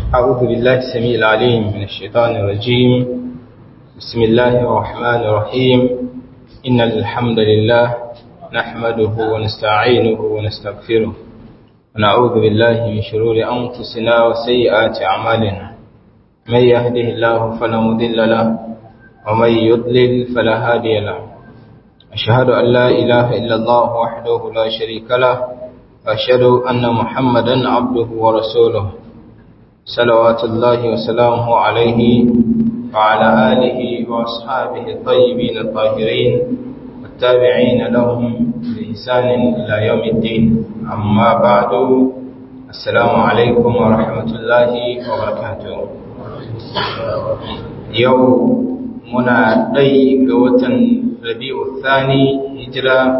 أعوذ بالله السميع العليم من الشيطان الرجيم بسم الله الرحمن الرحيم إن الحمد لله نحمده ونستعينه ونستغفره ونعوذ بالله من شرور أنفسنا وسيئات أعمالنا من يهده الله فلا مضل له ومن يضلل فلا هادي له أشهد أن لا إله إلا الله وحده لا شريك له وأشهد أن محمدا عبده ورسوله صلوات الله وسلامه عليه وعلى آله وأصحابه الطيبين الطاهرين والتابعين لهم بإحسان إلى يوم الدين أما بعد السلام عليكم ورحمة الله وبركاته يوم muna ɗai ga watan rabi'u thani hijira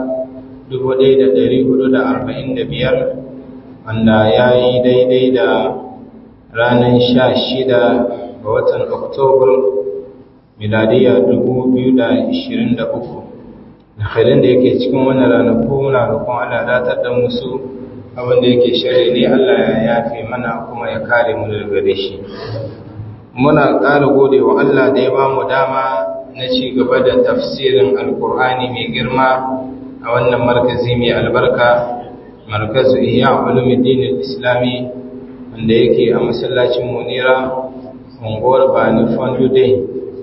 1445 wanda ya yi daidai da ranar sha shida ga watan oktobar miladiya 2023 da halin da yake cikin wannan ranaku muna rukun ana datar da musu abinda yake shari ne allah ya yafe mana kuma ya kare mu daga gare shi muna ƙara gode wa Allah da ya ba mu dama na ci gaba da tafsirin alkur'ani mai girma a wannan markazi mai albarka markazu iya ulumuddin islami wanda yake a masallacin munira unguwar bani fondude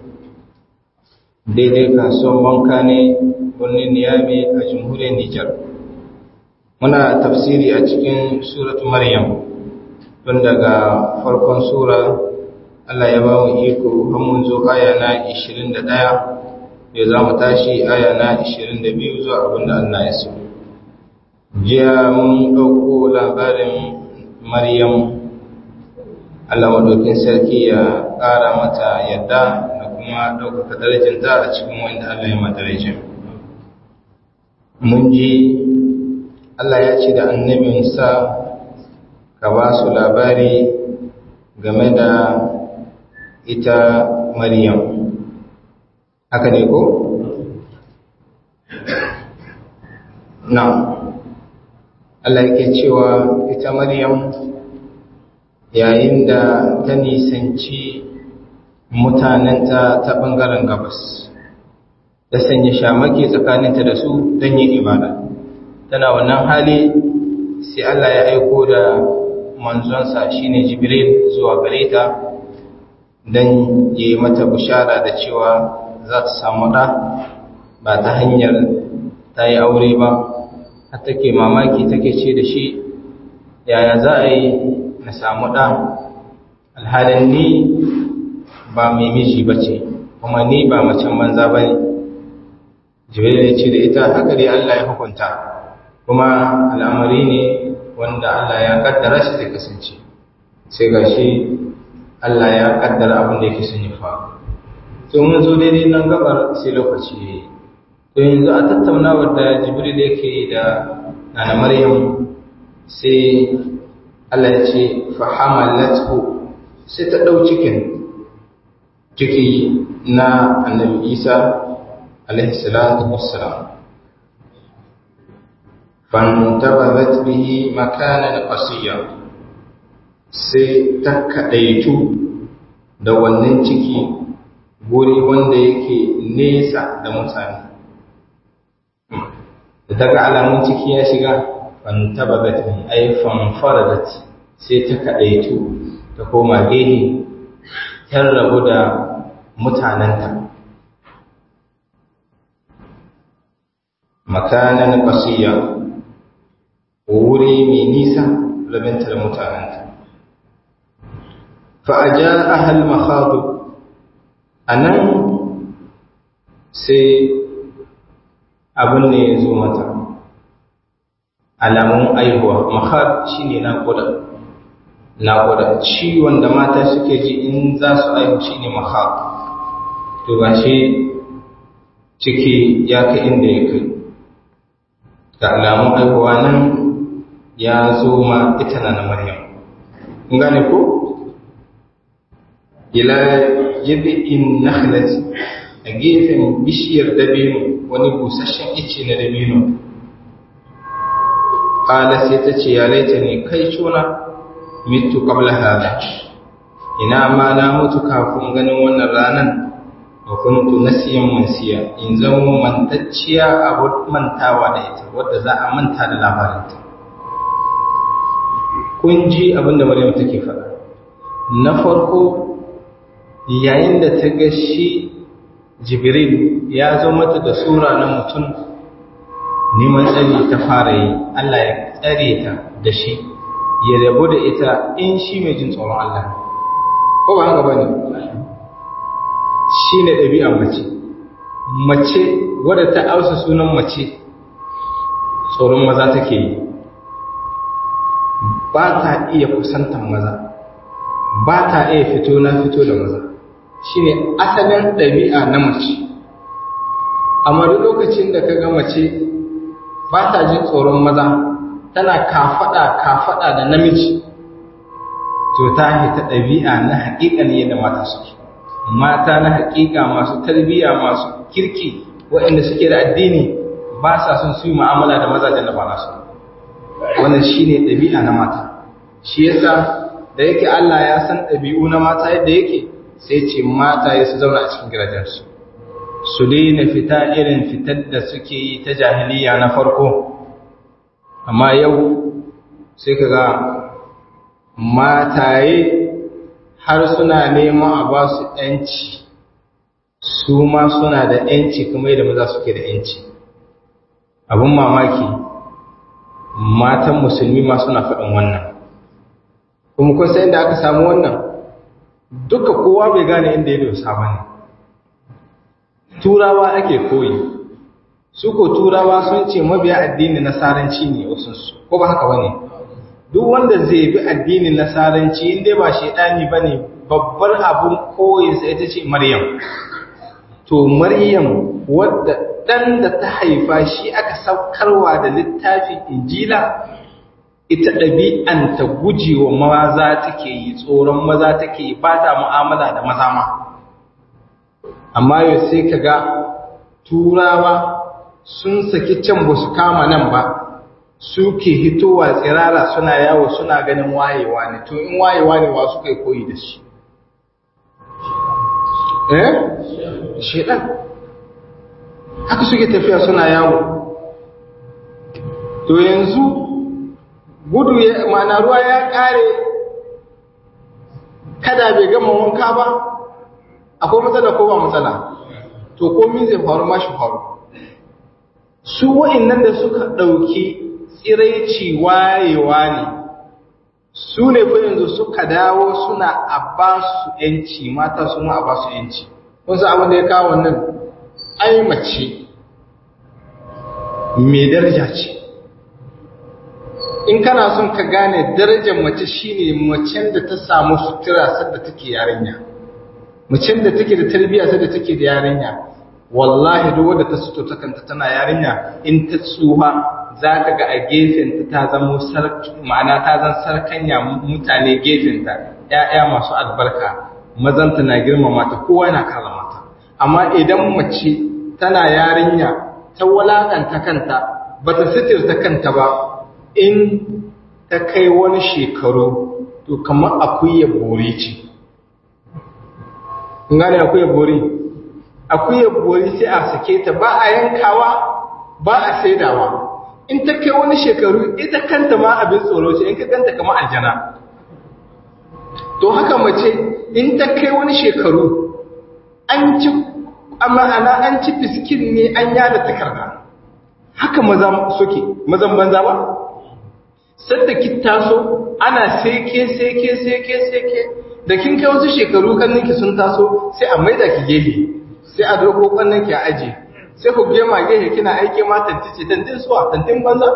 daidai kasuwan banka ne birnin niyami a jamhuriyar nijar muna tafsiri a cikin suratu maryam tun daga farkon sura Allah ya ba mu iko har mun zo aya na 21 ya za mu tashi aya na 22 zuwa abin da Allah ya so. Jiya mun ɗauko labarin Maryam Allah maɗaukin sarki ya ƙara mata yadda da kuma ɗaukaka darajinta a cikin wanda Allah ya madarajin. Mun ji Allah ya ce da annabinsa ka ba su labari game da ita Maryam. Haka ne ko? Na, Allah yake cewa ita Maryam yayin da ta nisanci mutanenta ta ɓangaren gabas, ta sanya shamaki tsakaninta da su don yin ibada. Tana wannan hali sai Allah ya aiko da manzonsa shine Jibril zuwa gare ta. don yi mata bishara da cewa za ta samu ɗa ba ta hanyar ta yi aure ba har take mamaki take ce da shi yaya za a yi na samu ɗa alhalin ni ba mai miji ba ce kuma ni ba macen banza ba ne jibril ya ce da ita haka dai Allah ya hukunta kuma al'amari ne wanda Allah ya kaddara shi zai kasance sai ga shi Allah ya kaddara abin da yake son ya faru to mun zo daidai nan gabar sai lokaci yayi to yanzu a tattaunawar da Jibril yake yi da Nana Maryam sai Allah ya ce fa hamalathu sai ta dau cikin ciki na Annabi Isa alaihi salatu wassalam fantabadat bihi makanan qasiyya sai ta kaɗaitu da wannan ciki guri wanda yake nesa da mutane da ta ga alamun ciki ya shiga fantabagat ne ai fanfaradat sai ta kaɗaitu ta koma gehe ta rabu da mutanenta makanan ƙasiyya wuri mai nisa rabinta da mutanenta fa'aja ahal makhadu a nan sai abin ne ya zo mata alamun aihuwa makhad shi ne naƙuda naƙuda ciwon da mata suke ji in za su aihu shi ne makhad to ba shi ciki ya kai inda ya kai ga alamun aihuwa nan ya zo ma ita na maryam gane ko ila jib'in nakhlati a gefen bishiyar dabino wani busasshen ice na dabino qala sai ta ce ya laita ne kai cuna mitu qabla hada ina ma na mutu kafin ganin wannan ranan wa kuntu nasiyan mansiya in zama mantacciya abu mantawa da ita wadda za a manta da labarinta kun ji abinda Maryam take faɗa na farko yayin da ta ga shi Jibril ya zo mata da sura na mutum neman tsari ta fara yi Allah ya tsare ta da shi ya rabu da ita in shi mai jin tsoron Allah ko ba haka bane shi ne ɗabi'ar mace mace wadda ta ausa sunan mace tsoron maza take yi ba ta iya kusantar maza ba ta iya fito na fito da maza shi ne asalin ɗabi'a na mace amma duk lokacin da ka ga mace ba ta jin tsoron maza tana kafaɗa kafaɗa da namiji to ta hita ɗabi'a na haƙiƙan yadda mata suke mata na haƙiƙa masu tarbiyya masu kirki waɗanda suke da addini ba sa son su yi mu'amala da mazajen da ba nasu wannan shine ɗabi'a na mata shi yasa da yake Allah ya san ɗabi'u na mata yadda yake sai ce mata ya su zauna a cikin gidajensu su daina fita irin fitar da suke yi ta jahiliya na farko amma yau sai ka ga mataye har suna neman a ba su ‘yanci su ma suna da ‘yanci kuma yadda maza suke da ‘yanci abin mamaki matan musulmi ma suna faɗin wannan kuma kun san inda aka samu wannan duka kowa bai gane inda ya dosa ba ne turawa ake koyi su ko turawa sun ce mabiya addini nasaranci ne wasunsu ko ba haka ba ne duk wanda zai bi addinin nasaranci inda ba shaidani ba ne babbar abun koyinsa ita ce maryam to maryam wadda ɗan da ta haifa shi aka saukarwa da littafin injila ita ɗabi'anta gujewa maza take yi tsoron maza take yi ba ta mu'amala da maza ma amma yau sai ka ga turawa sun saki can ba su kama nan ba suke hitowa tsirara suna yawo suna ganin wayewa ne to in wayewa ne wa suka yi koyi da shi eh shedan haka suke tafiya suna yawo to yanzu gudu ya mana ruwa ya kare kada bai gama wanka ba akwai matsala ko ba matsala to komi zai faru mashi faru su wa'annan da suka ɗauki tsiraici wayewa ne su ne fa yanzu suka dawo suna a ba su ‘yanci mata suna a ba su ‘yanci wasu abin da ya kawo wannan ai mace mai daraja ce in kana son ka gane darajar mace shine macen da ta samu sutura sadda take yarinya macen da take da tarbiyya sadda take da yarinya wallahi duk wanda ta suto ta kanta tana yarinya in ta tsuha za ka ga a gefenta ta zama ma'ana ta zan sarkanya mutane gefenta ‘ya'ya masu albarka mazanta na girmama ta kowa yana kala mata amma idan mace tana yarinya ta walakanta kanta ba ta sitirta kanta ba in ta kai wani shekaru to kamar akuya bori ce gane akuya bori akuya bori sai a sake ta ba a yankawa ba a saidawa in ta kai wani shekaru ita kanta ma abin tsoro ce in ka ganta kama aljana to haka mace in ta kai wani shekaru an ci ma'ana an ci fiskin ne an yada takarda haka maza suke mazan banza ba sadda ki taso ana seke seke seke seke da kin kai wasu shekaru kanninki sun taso sai a maida ki gefe sai a doko kanninki a aji sai ku gema gefe kina aike ma tantice tantin suwa tantin banza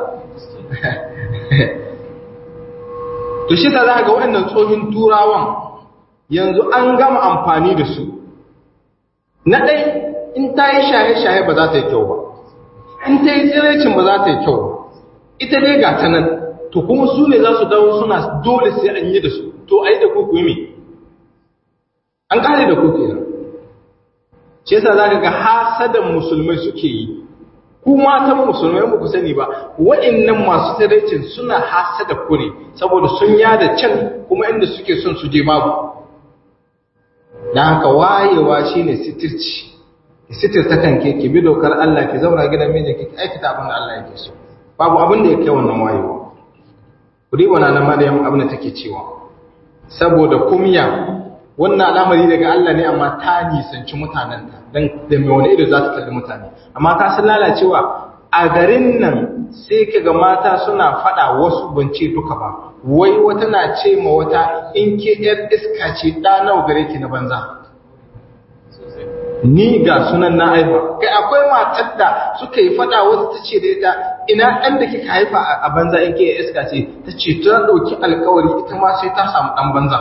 to shi ta za ga waɗannan tsohin turawan yanzu an gama amfani da su na ɗai in ta yi shaye-shaye ba za ta yi kyau ba in ta yi tsirecin ba za ta yi kyau ba ita dai ga ta nan to kuma su ne za su dawo suna dole sai an yi da su to a yi da kuku yi an ƙare da kuku yana shi yasa za ka ga hasadan musulmai suke yi ku matan musulmai ba ku sani ba wa'annan masu tsirecin suna hasada kure saboda sun yada can kuma inda suke son su je babu dan haka wayewa shine sitirci ki sitirta kanke ki bi dokar Allah ki zauna gidan mijin ki aikata abin da Allah yake so babu abin da yake wannan wayewa kudi wana na Maryam abin da take cewa saboda kumya wannan al'amari daga Allah ne amma ta nisanci mutanenta dan da mai wani ido za ta kalli mutane amma ka san lalacewa a garin nan sai kaga mata suna fada wasu bance duka ba wai wata na ce ma wata in ke yar iska ce da nawa gare ki na banza ni ga sunan na haifa kai akwai matar da suka yi fada wasu ta ce da ita ina ɗan da kika haifa a banza in ke iska ce ta ce ta ɗauki alkawari ita ma sai ta samu ɗan banza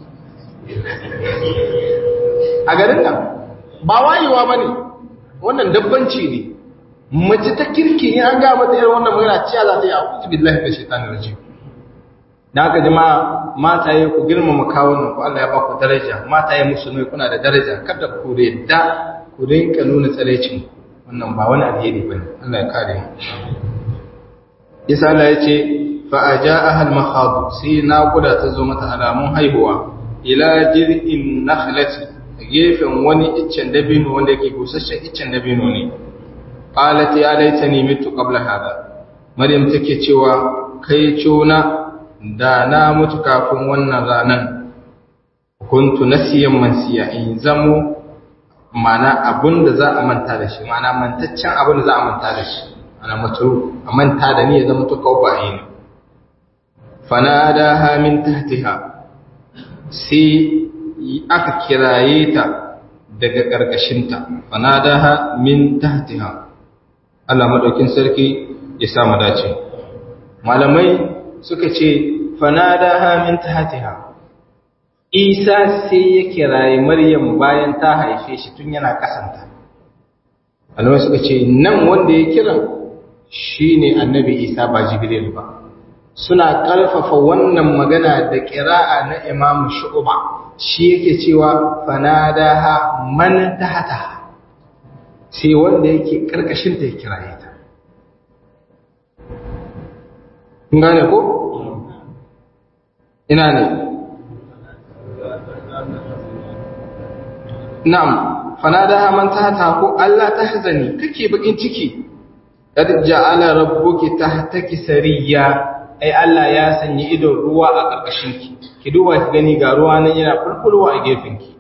a garin nan ba wayewa ba ne wannan dabbanci ne mace ta kirki in an ga mata irin wannan magana ciya za ta yi a kutu billahi da shaitan rajim da haka jama'a mataye ku girmama kawunan ku Allah ya ba ku daraja mataye musulmai kuna da daraja kada ku reda ku rinka nuna tsaraicin wannan ba wani alheri bane Allah ya kare mu Isa Allah ya ce fa ajaaha al-makhad sai na guda ta zo mata alamun haihuwa ila jir'in nakhlati gefen wani iccen dabino wanda yake busasshen iccen dabino ne qalat ya laitani mitu qabla hada maryam take cewa kai cona da na mutu kafin wannan ranan kuntu nasiyan mansiya in zamo mana abun da za a manta da shi mana mantaccen abun da za a manta da shi ana mutu a manta da ni ya zama to kawai ne fanadaha min tahtiha sai aka kiraye ta daga ƙarƙashinta fanadaha min tahtiha Allah madaukin sarki ya sa mu dace malamai suka ce fanadaha min tahtiha Isa sai ya kiraye Maryam bayan ta haife shi tun yana kasanta malamai suka ce nan wanda ya kira shine annabi Isa ba Jibril ba suna ƙarfafa wannan magana da ƙira'a na Imam Shu'ba shi yake cewa fanadaha man tahta sai wanda yake karkashin ta ya kiraye ta kun gane ko ina ne na'am fanadaha man tahta ko Allah tahzani kake bakin ciki qad ja'ala rabbuki tahtaki sariya ai Allah ya sanya idon ruwa a ƙarƙashin ki ki duba ki gani ga ruwa nan yana fulfulwa a gefen ki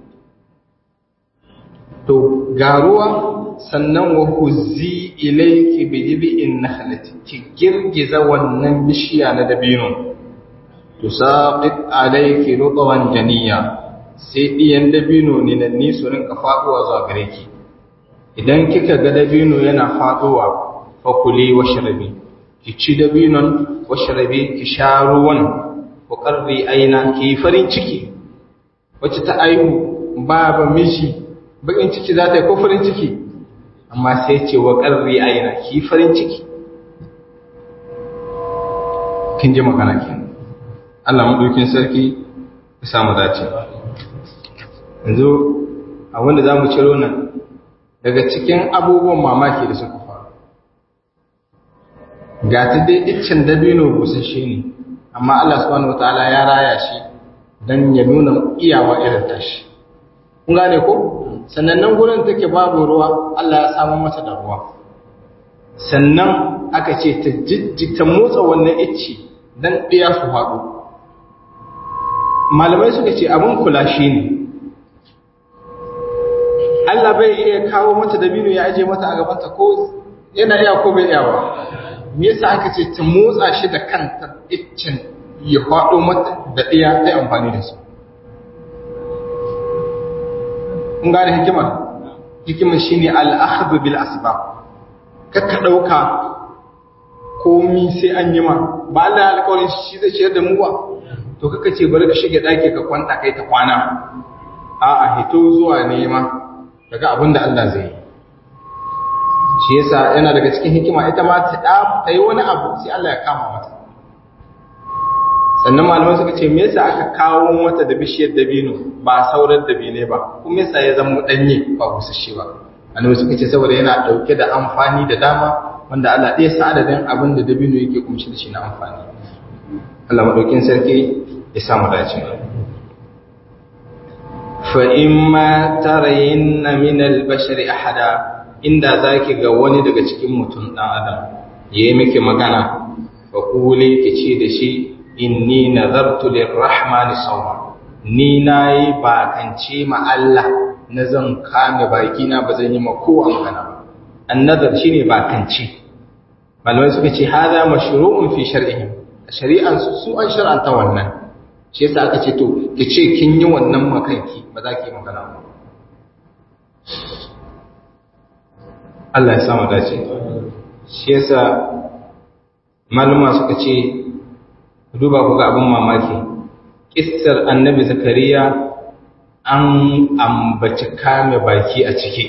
to ga ruwa sannan wa huzzi ilayki bi jib'in nakhlati ki girgiza wannan bishiya na dabino tusaqit alayki rutwan janiya sai diyan dabino ne nan ni su rinka faduwa zuwa gare ki idan kika ga dabino yana faduwa fakuli washrabi ki ci dabinon washrabi ki sha ruwan ku karri aina ki farin ciki wacce ta aihu baba miji bakin ciki za ta yi ko farin ciki amma sai ce wa karri aina ki farin ciki kin ji magana kenan Allah madaukin sarki ya samu dace yanzu a wanda zamu ciro nan daga cikin abubuwan mamaki da suka faru ga ta dai iccen dabino busasshe ne amma Allah subhanahu wataala ya raya shi dan ya nuna iyawa irin tashi kun gane ko sannan nan gurin take babu ruwa Allah ya samu mata da ruwa sannan aka ce ta jijjita motsa wannan icci dan ɗaya su haɗu malamai suka ce abin kula shi ne Allah bai iya kawo mata dabino ya aje mata a gabanta ko yana iya ko bai iya ba me yasa aka ce ta motsa shi da kanta iccen ya faɗo mata da ɗaya ta amfani da su kun gane hikimar hikimar shine al-akhdhu bil asbab kakka dauka komi sai an yi ma ba Allah ya alƙawarin shi zai ciyar da mu ba to kaka ce bari ka shige daki ka kwanta kai ta kwana a'a hito zuwa nema daga abin da Allah zai yi shi yasa yana daga cikin hikima ita ma ta ta yi wani abu sai Allah ya kama mata sannan malamai suka ce me yasa aka kawo mata da bishiyar dabino ba sauran dabine ba kuma yasa ya zama danye ba busasshe ba annabi suka ce saboda yana dauke da amfani da dama wanda Allah ɗaya sa adadin abin da dabino yake kumshi da shi na amfani Allah madaukin sarki ya samu dace fa imma tarayinna min al-bashari ahada inda zaki ga wani daga cikin mutum dan adam yayi miki magana fa kuli kici da shi inni nazartu lirrahmani sawma ni nayi bakance ma Allah na zan kame baki na bazan yi ma kowa magana ba annazar shine bakance malamai suka ce haza mashru'un fi shar'ihim shari'an su su an shar'anta wannan shi yasa aka ce to ki ce kin yi wannan makanki ba za ki yi magana ba Allah ya samu dace shi yasa maluma suka ce duba ku ga abin mamaki kissar annabi zakariya an ambaci kame baki a ciki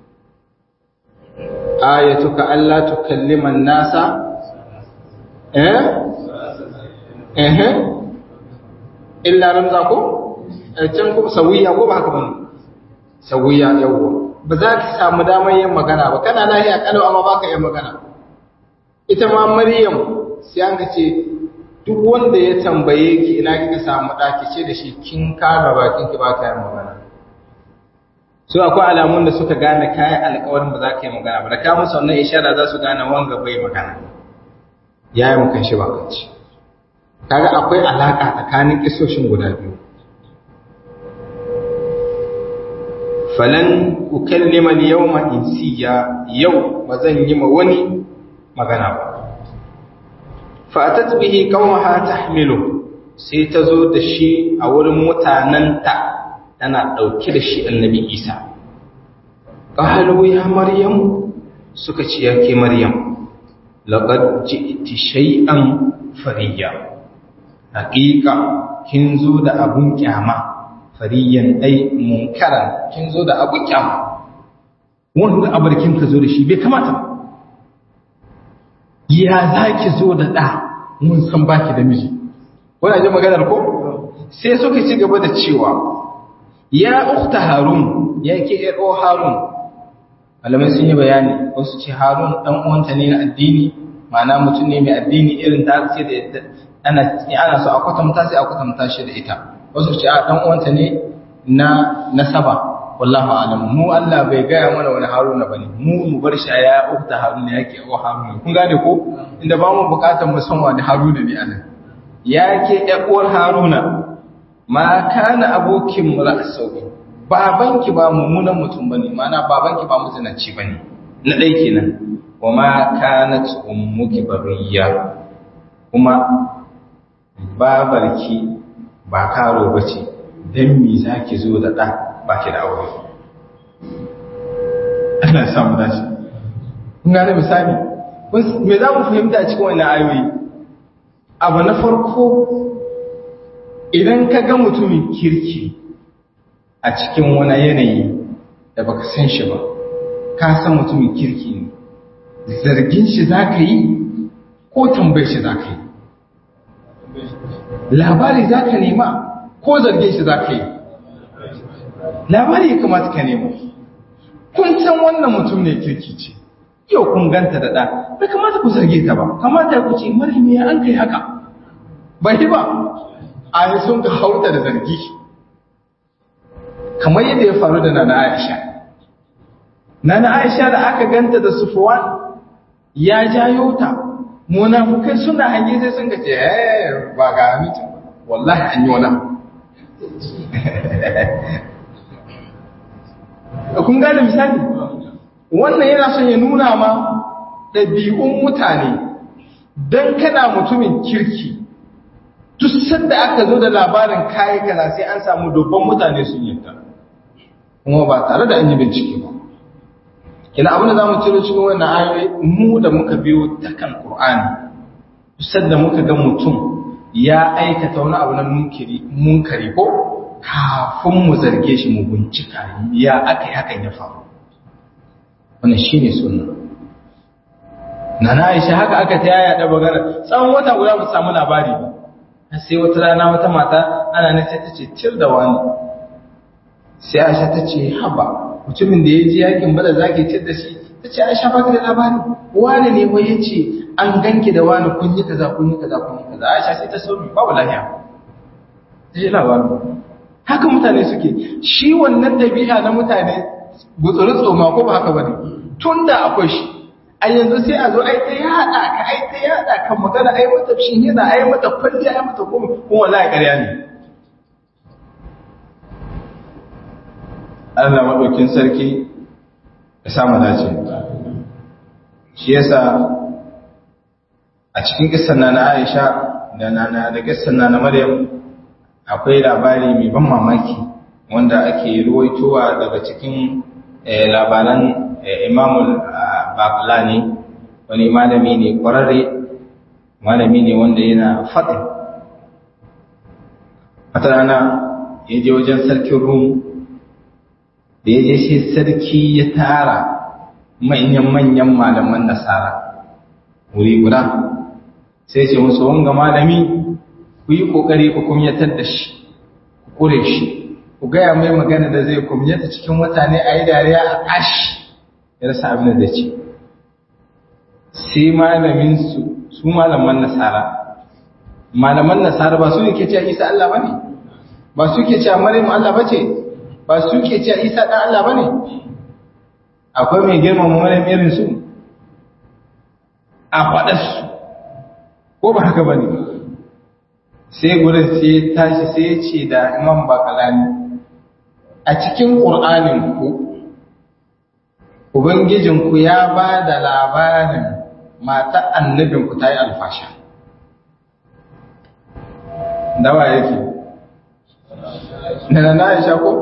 ayatuka Allah tukalliman nasa eh eh illa ramza ko can ko sawiya ko ba haka bane sawiya yawa ba za ki samu damar yin magana ba kana lahiya kalau amma baka yin magana ita ma maryam sai an ga ce duk wanda ya tambaye ki ina kika samu daki ce da shi kin kama bakin ki baka yin magana su akwai alamun da suka gane kayan alkawarin ba za ka yi magana ba da ka musu wannan ishara za su gane wanga bai magana ya yi mukan shi bakanci kaga akwai alaka tsakanin kisoshin guda biyu falan ukallima al-yawma insiya yau ba zan yi ma wani magana ba fa atat bihi qawmaha tahmilu sai ta zo da shi a wurin mutananta tana ɗauke da shi annabi isa ƙahalu ya maryam suka ce ya ke maryam laƙar ji'ti shay'an fariya haƙiƙa kin zo da abun kyama fariyan ai munkara kin zo da abun kyama wanda abarkin ka zo da shi bai kamata ba ya za ki zo da ɗa mun san baki da miji wani ji maganar ko sai suka ci gaba da cewa ya ukta harun ya ke ƴar'o harun malamai sun yi bayani wasu ce harun ɗan uwanta ne na addini ma'ana mutum ne mai addini irin ta ce da ana ana so a kwatanta sai a kwatanta shi da ita wasu ce a ɗan uwanta ne na nasaba wallahu alam mu Allah bai gaya mana wani haruna bane mu mu bar shi ya ukta harun ya ke ƴar'o harun kun gane ko inda ba mu bukatar mu san wani haruna ne anan ya ke ƴar'uwar haruna ma kana abokin ra'asauki babanki ba mummunan mutum bane mana babanki ba muzinaci bane na dai kenan wa ma kanat ummuki bariya kuma babarki ba karo bace dan me zaki zo da da baki da aure Allah ya samu dace kun ga misali me za mu fahimta a cikin wannan ayoyi abu na farko idan ka ga mutumin kirki a cikin wani yanayi da baka san shi ba ka san mutumin kirki ne zargin shi za ka yi ko tambayar shi za ka yi labari za ka nema ko zargin shi za ka yi labari ya kamata ka nema kun san wannan mutum ne kirki ce yau kun ganta da ɗa bai kamata ku zarge ta ba kamata ku ce mara me an kai haka bai ba a yi sun ka hauta da zargi kamar yadda ya faru da nana aisha nana aisha da aka ganta da sufuwan ya jayo ta munafukai suna hange sai sun kace eh ba ga mutum wallahi an yi wani kun gane misali wannan yana son ya nuna ma ɗabi'un mutane don kana mutumin kirki duk sanda aka zo da labarin kayi kaza sai an samu dubban mutane sun yadda kuma ba tare da an yi bincike ba kina abin da zamu ciro cikin wannan ayoyi mu da muka biyo ta kan Qur'ani duk sanda muka ga mutum ya aikata wani abu na munkiri munkari ko kafin mu zarge shi mu bincika ya aka yi hakan ya faru wannan shine sunna Nana Aisha haka aka ta yaya da bagara tsawon wata guda ba samu labari ba sai wata rana wata mata ana nan sai ta ce tir da wani sai aisha ta ce haba mutumin da ya ji yakin bada zaki tir da shi ta ce aisha ba da labari wani ne wai ya ce an ganki da wani kun yi kaza kun yi kaza kun yi kaza aisha sai ta so mi babu lafiya ta ji labarin haka mutane suke shi wannan ɗabi'a na mutane gutsuri tsoma ko ba haka ba ne tun da akwai shi a yanzu sai a zo ai ta yaɗa ka ai ta yaɗa kan magana ai mata shi yana ai mata kwalliya ai mata kuma kuma wallahi ƙarya ne Allah maɗaukin sarki ya samu dace shi yasa a cikin kissan na Aisha da na da kissan na Maryam akwai labari mai ban mamaki wanda ake ruwaitowa daga cikin labaran Imamul Baqlani wani malami ne kwararre malami ne wanda yana faɗin wata rana ya je wajen sarkin Rum da ya je shi sarki ya tara manyan-manyan malaman nasara wuri guda sai ce musu wanga malami ku yi ƙoƙari ku kumyatar da shi ku ƙure shi ku gaya mai magana da zai kumyata cikin mutane a yi dariya a ƙashi ya rasa abin da ce sai malamin su su malaman nasara malaman nasara ba su ne ke cewa isa Allah ba ne ba su ke cewa maryam Allah ba ce ba su ke cewa isa ɗan Allah ba ne akwai mai girmama maryam irin su a faɗarsu ko ba haka ba ne sai gudun sai tashi sai ya ce da imam bakalani a cikin ƙur'aninku ubangijinku ya ba da labarin mata annabinku ta yi alfasha dawa yake na na ya ko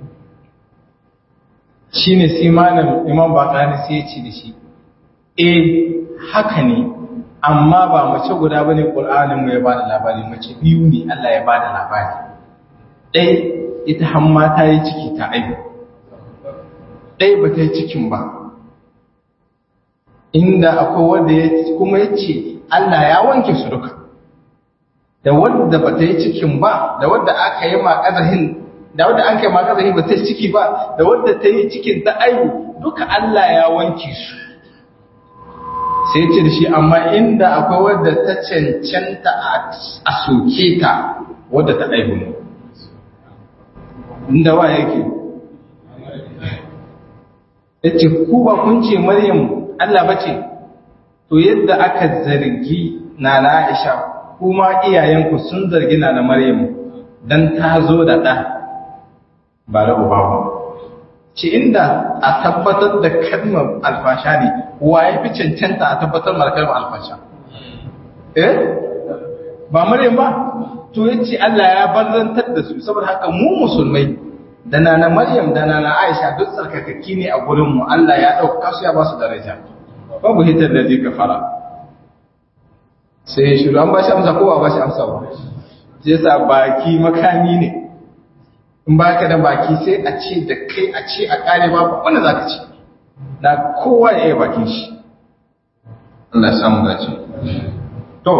shi ne simanin imam bakalani sai ya ce da shi eh haka ne amma ba mace guda bane Qur'anin mu ya bada labari mace biyu ne Allah ya bada labari dai ita hamma ta yi ciki ta aibu dai ba ta yi cikin ba inda akwai wanda ya kuma yace Allah ya wanke su duka da wanda ba ta yi cikin ba da wanda aka yi ma kazahin da wanda an kai ma kazahin ba ta yi ciki ba da wanda ta yi cikin ta aibu duka Allah ya wanke su sai ce da shi amma inda akwai wadda ta cancanta a soke ta wadda ta aihu ne inda wa yake ya ce ku ba kun ce maryam Allah ba ce to yadda aka zargi na na aisha kuma iyayenku sun zargi na na maryam don ta zo da ɗa ba da uba ba ce inda a tabbatar da kalmar alfasha ne wa ya fi cancanta a tabbatar da kalmar alfasha eh ba maryam ba to yace Allah ya barzantar da su saboda haka mu musulmai da nana maryam da nana aisha duk tsarkakakki ne a gurin mu Allah ya dauka su ya ba su daraja babu hitar da zai fara. sai shiru an ba shi amsa ko ba ba shi amsa ba sai sa baki makami ne in ba ka da baki sai a ce da kai a ce a kare ba wanda za ka ce na kowa ya yi bakin shi Allah samu dace to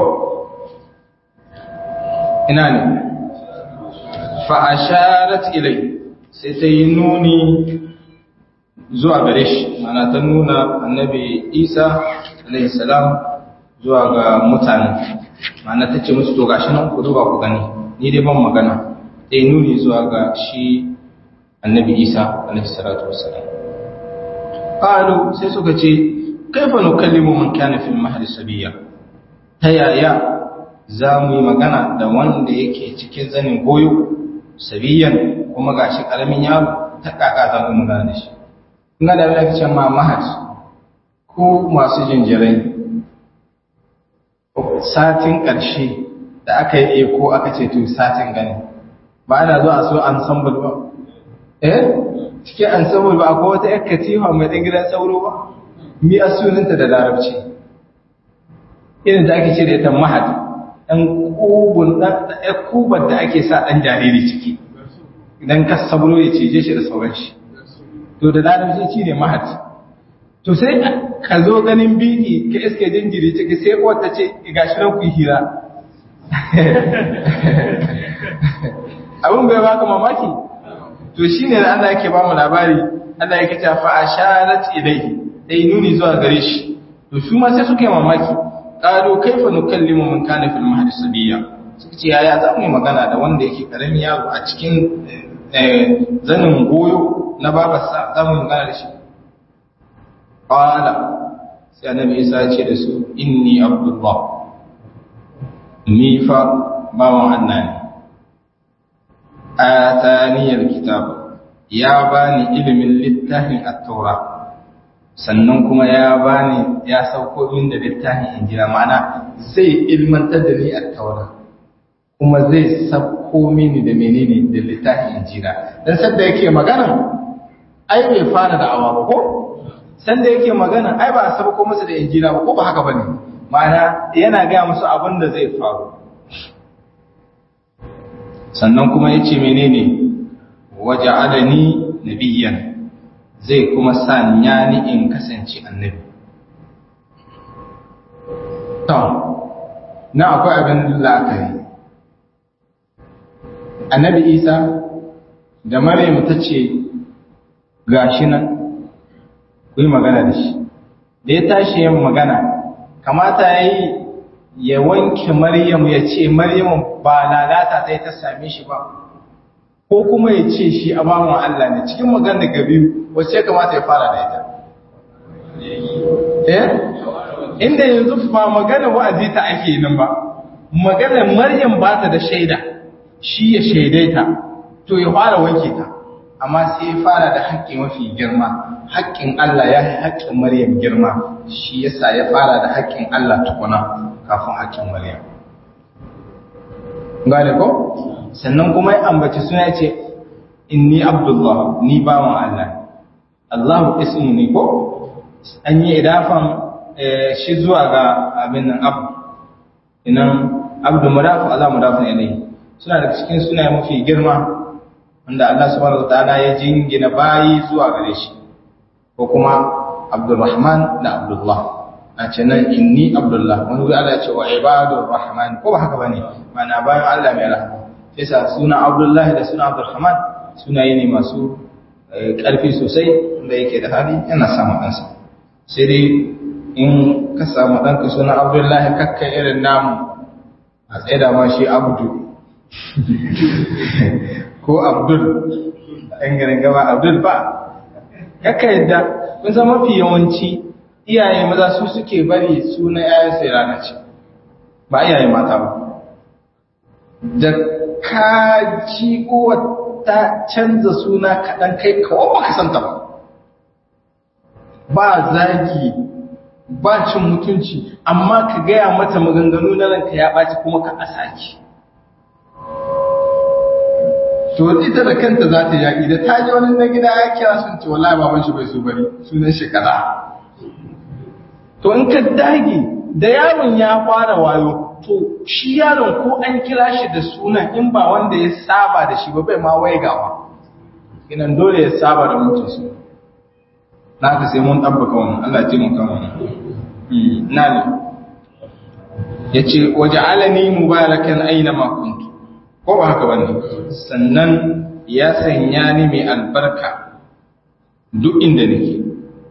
ina ne fa'asharat ilai sai ta yi nuni zuwa gare shi mana ta nuna annabi isa alaihi salam zuwa ga mutane mana ta ce musu to gashi nan ku duba ku gani ni dai ban magana dai nuni zuwa ga shi annabi isa alaihi salatu wassalam qalu sai suka ce kaifa nukallimu man kana fil mahdi sabiya ta yaya za mu yi magana da wanda yake cikin zanin goyo sabiyan kuma gashi karamin yaro ta kaka za mu magana da shi ina da wani ce ma mahad ko masu jinjirai satin ƙarshe da aka yi eko aka ce to satin gani ba ana zo a so ensemble ba eh cikin ensemble ba akwai wata yar katifa mai ɗan gidan sauro ba mi a sunanta da larabci irin da ake ce da ita mahad ɗan kubun ɗan kubar da ake sa ɗan jariri ciki idan ka sauro ya cije shi da sauran shi to da larabci ci ne mahad to sai ka zo ganin biki ka iske jinjiri ciki sai wata ce ga shi nan ku hira abin bai baka mamaki to shine da Allah yake ba mu labari Allah yake ta fa asharat ilayhi dai nuni zuwa gare shi to su ma sai suka yi mamaki qalu kaifa nukallimu man kana fil mahdi sabiya suka ce yaya za mu yi magana da wanda yake karamin yaro a cikin zanin goyo na babarsa za mu yi magana da shi ƙwala sai annabi isa ya ce da su inni abdullah ni fa bawan Allah ne ataniyar kitab ya bani ilimin littafin at-taura sannan kuma ya bani ya sauko min da littafin injila ma'ana zai ilmantar da ni at-taura kuma zai sauko mini da menene da littafin injila dan sanda yake magana ai bai fara da awa ba ko sanda yake magana ai ba a sauko masa da injila ba ko ba haka bane ma'ana yana ga musu abin da zai faru sannan kuma yace menene waja'alani nabiyyan zai kuma sanya ni in kasance annabi to na akwai abin la'akari annabi isa da maryam ta ce gashi nan ku yi magana da shi da ya tashi yin magana kamata ya yi ya wanke maryam ya ce maryam ba lalata ta yi ta same shi ba ko kuma ya ce shi a bawan Allah ne cikin magana ga biyu wacce ya kamata ya fara da ita eh inda yanzu ba magana wa'azi ta ake nan ba magana maryam ba ta da shaida shi ya shaidaita to ya fara wanke ta amma sai ya fara da haƙƙi mafi girma haƙƙin Allah ya yi haƙƙin maryam girma shi yasa ya fara da haƙƙin Allah tukuna kafin haƙƙin maryam gane ko sannan kuma ya ambaci suna ce inni abdullah ni bawan Allah Allahu ismu ne ko an yi idafan shi zuwa ga abin nan abu inan abdu mudafu Allah mudafu ilayhi suna da cikin suna mafi girma wanda Allah subhanahu wataala ya jingina bayi zuwa gare shi ko kuma Abdulrahman da Abdullah a ce nan inni Abdullah wani wuri Allah ya ce wa ibadur rahman ko ba haka bane mana bayan Allah mai rahama sai sa suna Abdullah da suna Abdulrahman sunaye ne masu ƙarfi sosai wanda yake da hali yana samun ɗansa sai dai in ka samu ɗanka suna Abdullah kakka irin namu a tsaye da ma shi Abdu ko Abdul ɗan garin gaba Abdul ba kakka yadda kun san mafi yawanci iyaye maza su suke bari suna yayan sai rana ce ba iyaye mata ba da ka ji ta canza suna kaɗan kai kawo ba ka santa ba ba zagi ba cin mutunci amma ka gaya mata maganganu na ranka ya ɓaci kuma ka asaki to ita da kanta za ta yaƙi da ta ji wani na gida ya kira sun ce wallahi baban shi bai so bari sunan shi kaza to in ka dage da yaron ya fara wayo to shi yaron ko an kira shi da sunan in ba wanda ya saba da shi ba bai ma waigawa inan dole ya saba da mutum su na ka sai mun tabbaka wannan Allah ji mun kan wannan na ne yace waja'alani mubarakan aina ma kuntu ko ba haka bane sannan ya sanya ni mai albarka duk inda nake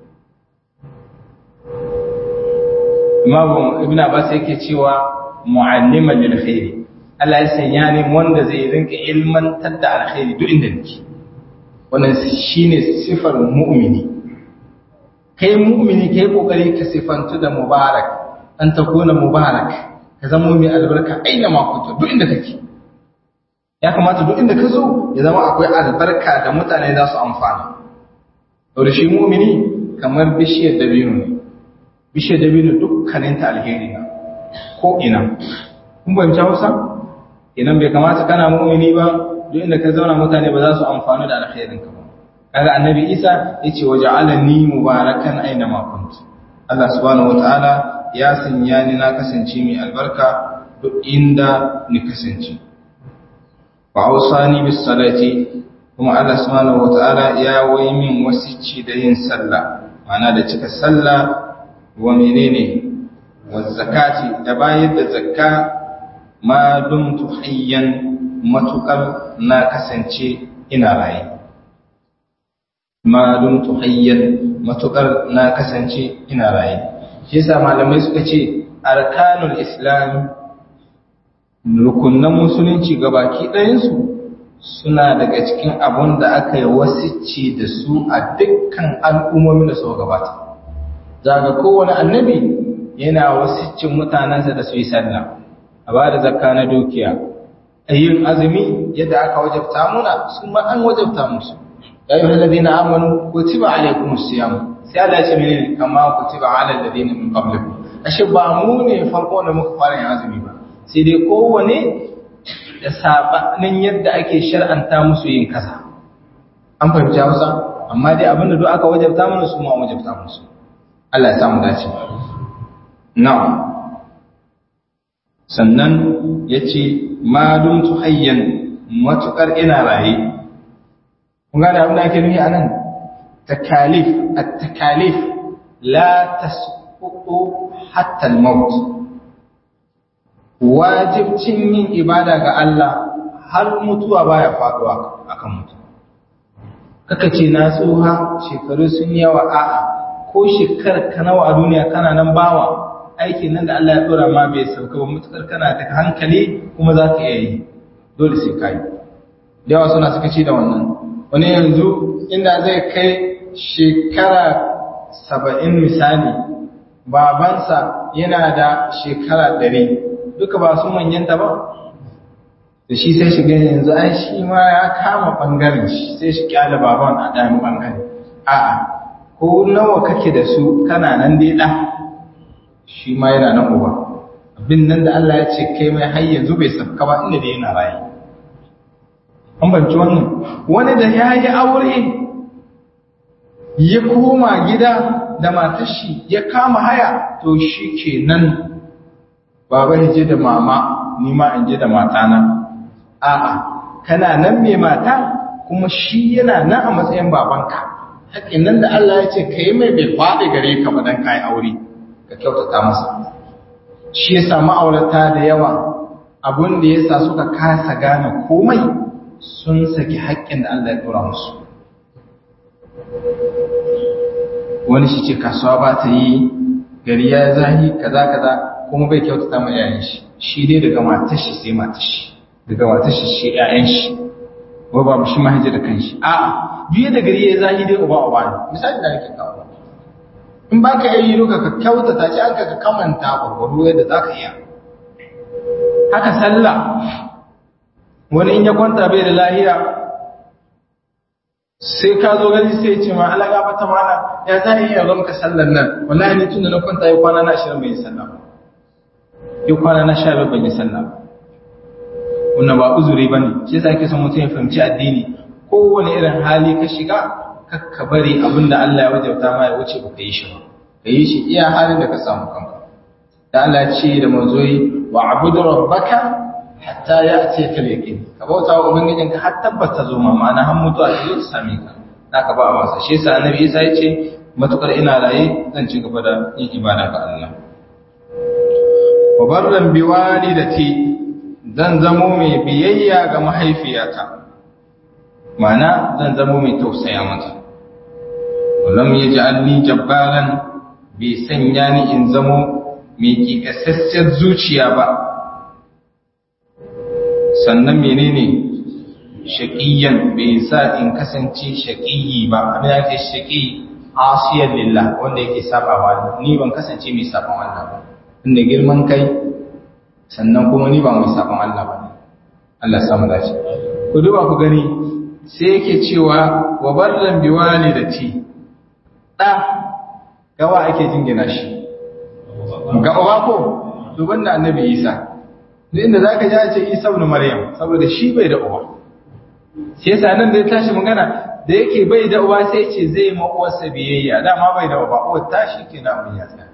Imam Ibn Abbas yake cewa mu'alliman lil khairi Allah ya sanya ni wanda zai rinka ilmantar da alkhairi duk inda nake wannan shine sifar mu'mini kai mu'mini kai kokari ka sifantu da mubarak an takuna mubarak ka zama mai albarka aina ma kunta duk inda kake ya kamata duk inda ka zo ya zama akwai albarka da mutane za su amfana da shi mu'mini kamar bishiyar dabino ne bishiyar dabino dukkaninta alheri na ko ina kun fahimci hausa idan bai kamata kana mu'mini ba duk inda ka zauna mutane ba za su amfani da alkhairin ka ba kaga annabi isa yace waja'alani mubarakan aina ma kunt Allah subhanahu wataala ya sanya ni na kasance mai albarka duk inda ni kasance wa ausani bis salati kuma Allah subhanahu wataala ya wai min wasici da yin sallah ma'ana da cika sallah wa menene wa zakati da bayar da zakka ma dumtu hayyan matukar na kasance ina raye ma dumtu hayyan matukar na kasance ina raye shi yasa malamai suka ce arkanul islam rukunan musulunci gabaki ɗayansu suna daga cikin abun da aka yi wasicci da su a dukkan al'ummomin da suka gabata zaga kowane annabi yana wasiccin mutanensa da su yi sallah a ba da zakka na dukiya yin azumi yadda aka wajabta muna su ma an wajabta musu ya yi halladina amanu kutiba alaikum siyam sai Allah ya ce menene kama kutiba ala alladina min qablikum ashe ba mu ne farko da muka fara yin azumi ba sai dai kowane da sabanin yadda ake shar'anta musu yin kaza an fahimci Hausa amma dai abinda duk aka wajabta mana su ma wajabta musu Allah ya samu dace na'am sannan yace ma dum tuhayyan matukar ina raye kun gane abin da ake nufi anan takalif at-takalif la tasqutu hatta al-maut wajibcin yin ibada ga Allah har mutuwa baya faduwa akan mutum kaka ce na tsoha shekaru sun yawa a'a ko shekar ka nawa a duniya kana nan bawa aikin nan da Allah ya dora ma bai sauka ba mutukar kana da hankali kuma za ka iya yi dole sai ka yi da yawa suna suka ci da wannan wani yanzu inda zai kai shekara saba'in misali babansa yana da shekara ɗari duka ba su manyanta ba da shi sai shiga yanzu ai shi ma ya kama ɓangaren shi sai shi kyale baban a ɗayan ɓangare a'a ko nawa kake da su kana nan dai ɗa shi ma yana nan uba abin nan da Allah ya ce kai mai har yanzu bai sabka ba inda da yana rayu an banci wannan wani da ya yi aure ya koma gida da matar shi ya kama haya to shi ke nan baba ya je da mama ni ma in je da matana a'a kana nan mai mata kuma shi yana nan a matsayin babanka haƙin nan da Allah ya ce ka yi mai bai faɗi gare ka ba don ka yi aure ka kyautata masa shi ya samu aurata da yawa abin da ya sa suka kasa gane komai sun saki haƙƙin da Allah ya ɗora musu wani shi ce kasuwa ba ta yi gari ya zahi kaza kaza kuma bai kyautata ma yayin shi shi dai daga matar shi sai matar shi daga matar shi shi ƴaƴan shi ko babu shi mahaifi da kanshi a'a biye da gari ya zahi dai uba uba ne misali da nake kawo in ba ka yi ruka ka kyautata shi aka ka kamanta gwargwaro yadda za ka iya haka sallah wani in ya kwanta bai da lahiya sai ka zo gani sai ce ma alaga bata mana ya za a iya zama ka sallar nan wallahi ni tun da na kwanta yi kwana na ashirin bai yi sallah ba yi kwana na sha ban yi sallah ba wannan ba uzuri ba ne shi yasa ake son mutum ya fahimci addini kowane irin hali ka shiga kakka bari abin da Allah ya wajabta ma ya wuce ba ka yi shi ba ka yi shi iya halin da ka samu kanka da Allah ya ce da manzoyi wa abudu rabbaka hatta ya ce ka yaqin ka bauta wa ubangijin ka har tabbata zo ma ma'ana har mutuwa ta zo ta same ka da ka ba a wasa shi yasa annabi Isa ya ce matukar ina raye zan ci gaba da yin ibada ga Allah wa barran bi walidati zan zamo mai biyayya ga mahaifiyata ma'ana zan zamo mai tausaya mata walam yaj'alni jabbaran bai sanya ni in zamo mai kikasassiyar zuciya ba sannan menene shaqiyan bai sa in kasance shaqiyi ba abin yake shaqi asiyan lillah wanda yake sabawa ni ban kasance mai saban Allah ba inda girman kai sannan kuma ni ba mai saban Allah ba Allah samu dace ku duba ku gani sai yake cewa wa barran biwalidati da gawa ake jingina shi ga uba ko duban da annabi Isa duk inda zaka ji a ce Isa ibn Maryam saboda shi bai da uba sai yasa nan da ya tashi magana da yake bai da uba sai ce zai ma uwarsa biyayya dama bai da uba uwar tashi kenan abin ya tsaya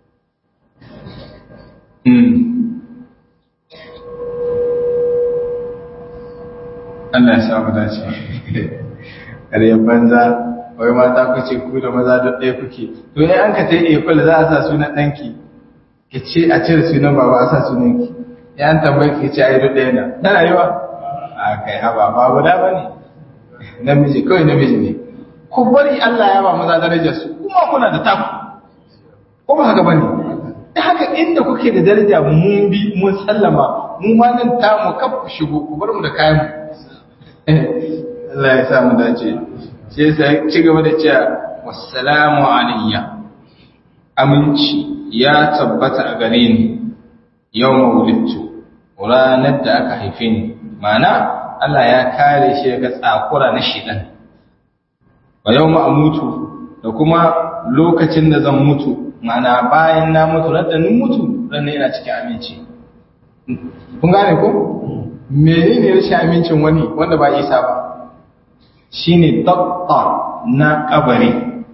Allah ya samu dace ƙaryar banza wai mata ku ce ku da maza duk ɗaya kuke to ne an ka ta yi ekul za a sa sunan ɗanki ki ce a cire sunan baba a sa sunan ki ya an tambayi ki ce a yi duk ɗaya na tana yi wa a kai haba ba guda ba ne namiji kawai namiji ne ku bari Allah ya ba maza darajar su kuma kuna da taku ko ba haka bane da haka inda kuke da daraja mun bi mun sallama mu ma nan tamu kaf ku shigo ku bar mu da kayan mu Allah ya sa mu dace sai sai ci gaba da cewa wassalamu alayya aminci ya tabbata a gare ni yau mawulittu ranar da aka haife ni mana Allah ya kare shi daga tsakura na shidan wa yau mutu da kuma lokacin da zan mutu mana bayan na mutu radda nun mutu ranar yana cikin aminci kun gane ko menene rashin amincin wani wanda ba isa ba shine dabta na kabari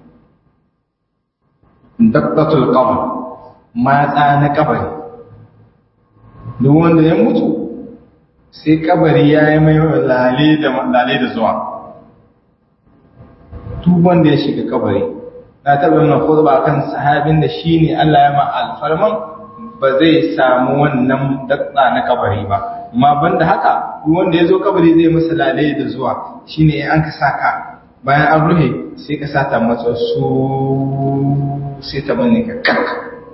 dabtatul qabr matsa na kabari duk wanda ya mutu sai kabari ya yi mai lale da lale da zuwa duk wanda ya shiga kabari na taɓa yana khutba kan sahabin da shine Allah ya ma alfarman ba zai samu wannan datsa na kabari ba amma banda haka duk wanda ya zo kabari zai masa lale da zuwa shine in an ka saka bayan an ruhe sai ka sata masa su sai ta bane ka kak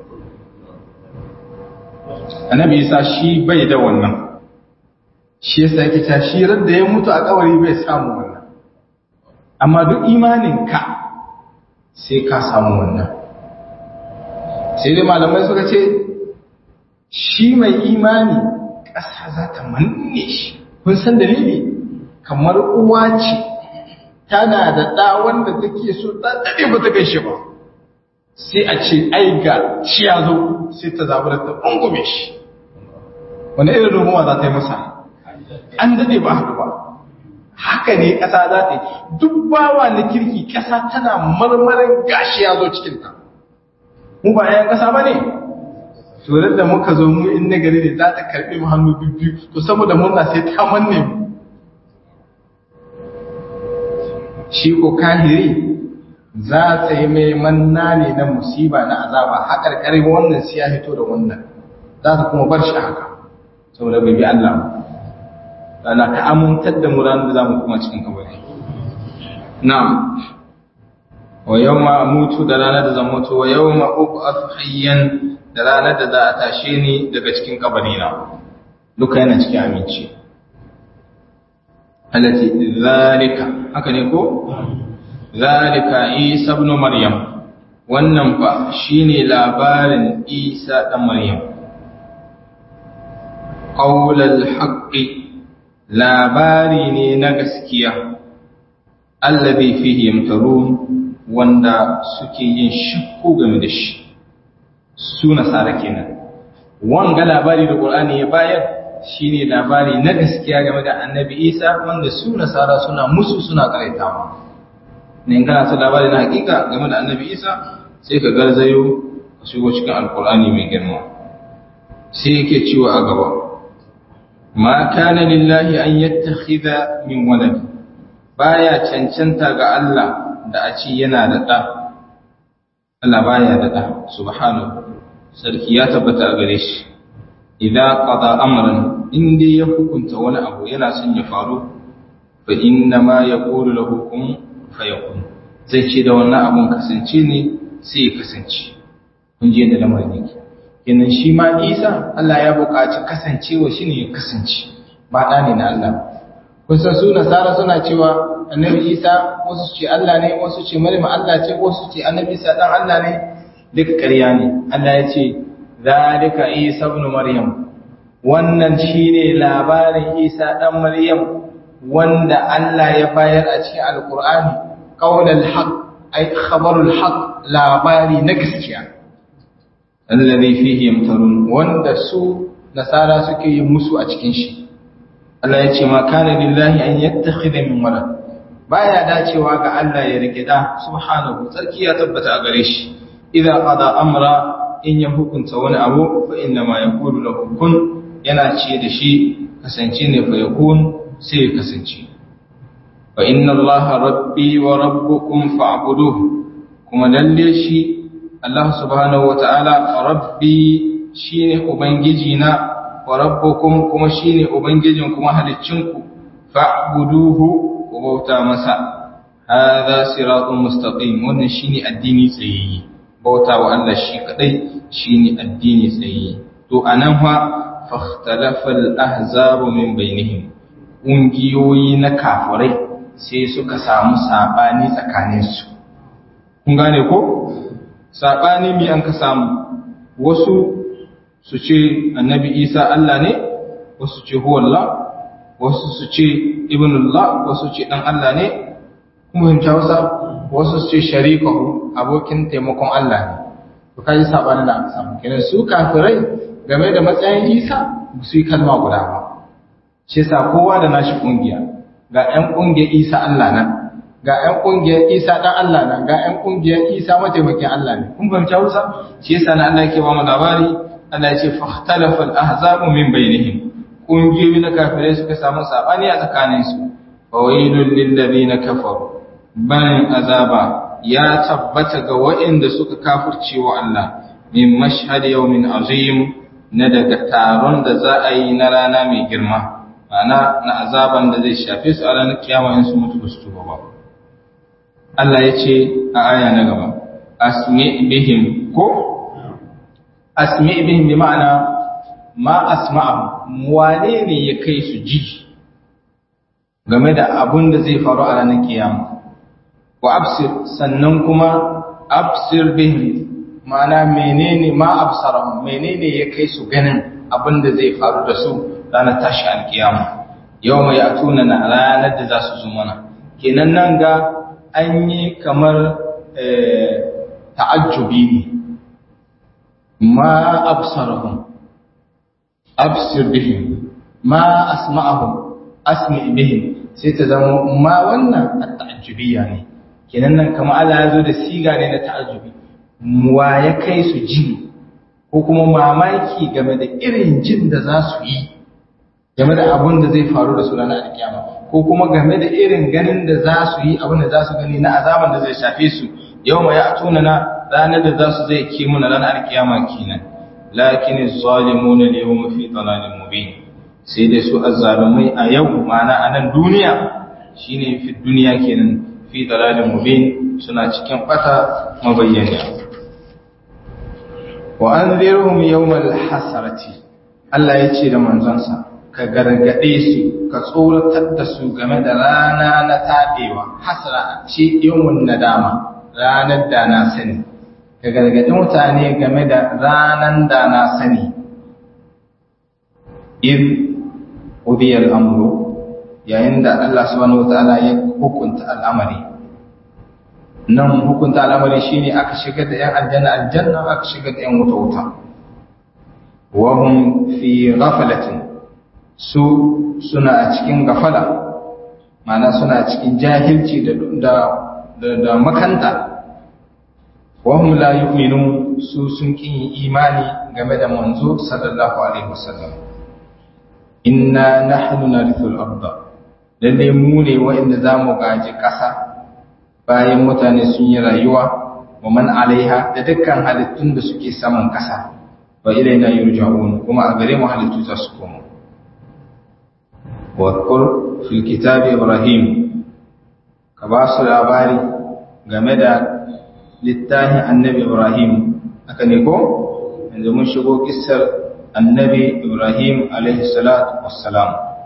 annabi isa shi bai da wannan shi yasa yake ta shi da ya mutu a kabari bai samu wannan amma duk imanin ka sai ka samu wannan sai dai malamai suka ce shi mai imani ƙasa za ta manne shi kun san dalili kamar uwa ce tana da ɗa wanda take so ta daɗe ba ta gaishe ba sai a ce ai ga shi ya zo sai ta zaɓi da ta ɓungume shi wani irin rumuwa za ta yi masa an daɗe ba haɗu ba haka ne ƙasa za ta yi duk bawa na kirki ƙasa tana marmarin gashi ya zo cikinta mu ba ‘yan ƙasa ba ne to da muka zo mu in nagari ne za ta karɓi mu hannu biyu to saboda murna sai ta manne mu shi ko kahiri za ta yi mai manna ne na musiba na azaba haƙar ƙarfi wannan siya hito da wannan za ta kuma bar shi haka saboda bai bi Allah ana ka amintar da mu ranar da za mu kuma cikin kabari na'am wa yawma mutu da ranar da zan mutu wa yawma ub'ath hayyan da ranar da za a tashe ni daga cikin kabari na duka yana cikin aminci allati zalika haka ne ko zalika isa ibn maryam wannan fa shine labarin isa dan maryam qaulul haqqi labari ne na gaskiya allazi fihi yamtarun wanda suke yin shakku game da shi su nasara kenan wanga labari da qur'ani ya bayar shine labari na gaskiya game da annabi isa wanda su nasara suna musu suna karaitawa ne in kana son labari na hakika game da annabi isa sai ka garzayo ka shigo cikin alqur'ani mai girma sai yake cewa a gaba ma kana lillahi an yattakhidha min walad baya cancanta ga Allah da a ce yana da ɗa Allah baya da ɗa subhanahu sarki ya tabbata a gare shi idan qada amran in dai ya hukunta wani abu yana son ya faru fa inna ma yaqulu lahu kun fayakun zai ce da wannan abun kasance ne sai ya kasance kun je da lamarin yake kenan shi ma Isa Allah ya buƙaci kasancewa shi ne ya kasance ba ɗa ne na Allah kun san su nasara suna cewa annabi Isa wasu ce Allah ne wasu ce Maryam Allah ce wasu ce annabi Isa dan Allah ne duka ƙarya ne Allah ya ce zalika Isa ibn Maryam wannan shine labarin Isa dan Maryam wanda Allah ya bayar a cikin Alƙur'ani qaulul haqq ay khabarul haqq labari na gaskiya alladhi fihi yamtarun wanda su nasara suke yin musu a cikin shi Allah ya ce ma kana lillahi an yattakhidha min walad baya dacewa ga Allah ya rike da subhanahu tsarki ya tabbata a gare shi idan qada amra in ya hukunta wani abu fa inna ma yaqulu lahu kun yana ce da shi kasance ne fa yakun sai ya kasance fa inna allaha rabbi wa rabbukum fa'buduhu kuma lalle shi Allah subhanahu wa ta'ala rabbi shine ubangiji na wa rabbukum kuma shine ubangijin kuma haliccinku fa'buduhu ku bauta masa hadha siratun mustaqim wannan shine addini tsayayye bauta wa Allah shi kadai shine addini tsayayye to anan fa فاختلف الأحزاب من بينهم ƙungiyoyi na kafirai sai suka samu saɓani tsakaninsu. Kun gane ko? Saɓani mi an ka samu, wasu su ce annabi Isa Allah ne, wasu ce huwallah, wasu su ce ibnullah, wasu ce ɗan Allah ne, kuma yin wasa wasu su ce sharikahu abokin taimakon Allah ne. To kaji saɓani da aka samu. Kenan su kafirai game da matsayin Isa su yi kalma guda ba. shi sa kowa da nashi kungiya ga ƴan kungiyar Isa Allah nan ga ƴan kungiyar Isa dan Allah nan ga ƴan kungiyar Isa mataimakin Allah ne kun fahimci Hausa shi yasa na Allah yake ba mu labari Allah ya ce fahtalafa al-ahzabu min bainihim kungiyoyi na kafirai suka samu sabani a tsakanin su fawailul lil ladina kafaru ban azaba ya tabbata ga waɗanda suka kafirce wa Allah min mashhad yawmin azim na daga taron da za a yi na rana mai girma ma'ana na azaban da zai shafe su a ranar kiyama in su mutu ba su tuba ba Allah ya ce a aya na gaba asmi bihim ko asmi bihim bi ma'ana ma asma'a wane ne ya kai su ji game da abun da zai faru a ranar kiyama wa absir sannan kuma absir bihim ma'ana menene ma absarahum menene ya kai su ganin abin da zai faru da su ranar tashi alkiyama yau mai atuna na ranar da za su zo mana kenan nan ga an yi kamar ta'ajjubi ne ma absarahum absir bihim ma asma'ahum asmi bihim sai ta zama ma wannan ta'ajjubiya ne kenan nan kamar Allah ya zo da siga ne na ta'ajjubi wa ya kai su ji ko kuma mamaki game da irin jin da za su yi game da abin da zai faru da su ranar alkiyama ko kuma game da irin ganin da za su yi abin da za su gani na azaban da zai shafe su yau mai ya tuna na ranar da za su zai ke muna ranar alkiyama kenan lakin zalimuna ne yau mafi tsananin mubin sai dai su azzalumai a yau ma'ana a nan duniya shine fi duniya kenan fi tsananin mubin suna cikin bata mabayyana wa anzirhum yawmal hasarati Allah ya ce da manzonsa ka gargade su ka tsoratar da su game da rana na tabewa hasara ce yawmun nadama ranar da na sani ka gargadi mutane game da ranan da na sani id udiya al'amru yayin da Allah subhanahu wataala ya hukunta al'amari nan hukunta al'amari shine aka shigar da ‘yan aljanna aljanna aka shigar da ‘yan wuta wuta wahun fi ghafalatin su suna a cikin gafala mana suna cikin jahilci da makanta wahun la yu'minu su sun kin imani game da manzo sallallahu alaihi wasallam inna nahnu narithul arda lalle mu ne wa'inda zamu gaji ƙasa bayan mutane sun yi rayuwa wa man alaiha da dukkan halittun da suke saman ƙasa wa ilaina yurja'un kuma a gare mu halittu za su koma wa qur fil kitabi ibrahim ka ba su labari game da littafin annabi ibrahim haka ne ko yanzu mun shigo kissar annabi ibrahim alaihi salatu wassalam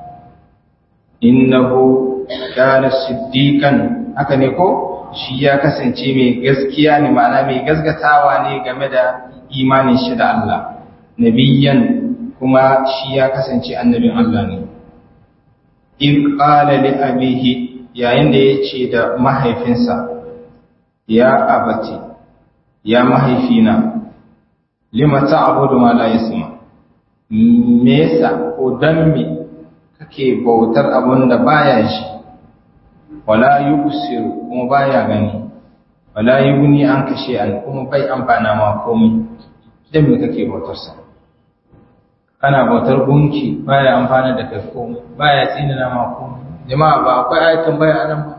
innahu kana siddiqan haka ne ko shi ya kasance mai gaskiya ne ma'ana mai gaskatawa ne game da imanin shi da Allah nabiyyan kuma shi ya kasance annabin Allah ne in qala li abihi yayin da yace da mahaifinsa ya abati ya mahaifina lima ta'budu ma la yasma me yasa ko dan me kake bautar abun da baya shi wala yubsiru kuma baya gani wala yughni an kashe an kuma bai amfana ma komai dan me kake bautar sa kana bautar gunki baya amfana da kai komai baya tsinana ma komai jama'a ba akwai ayatan baya anan ba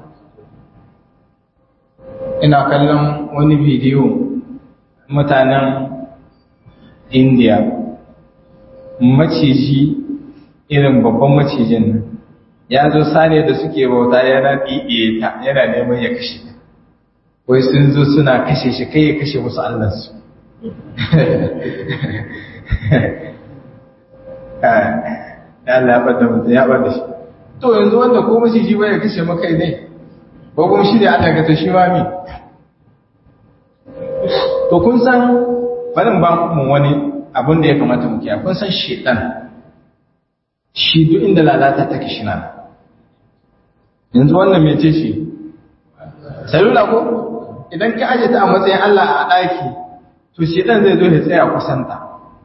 ina kallon wani bidiyo mutanen India maciji irin babban macijin nan ya zo sane da suke bauta yana ɗiɗiye ta yana neman ya kashe ta wai sun zo suna kashe shi kai ya kashe musu allansu ya Allah ya bada mutum ya bada shi to yanzu wanda ko maciji bai ya kashe maka ne ko kuma shi ne Allah ka ta shi mami to kun san barin ba mu wani abin da ya kamata mu kiyaye kun san shedan shi duk inda lalata take shi nan yanzu wannan mece shi salula ko idan ka aje ta a matsayin Allah a ɗaki to shedan zai zo ya tsaya kusanta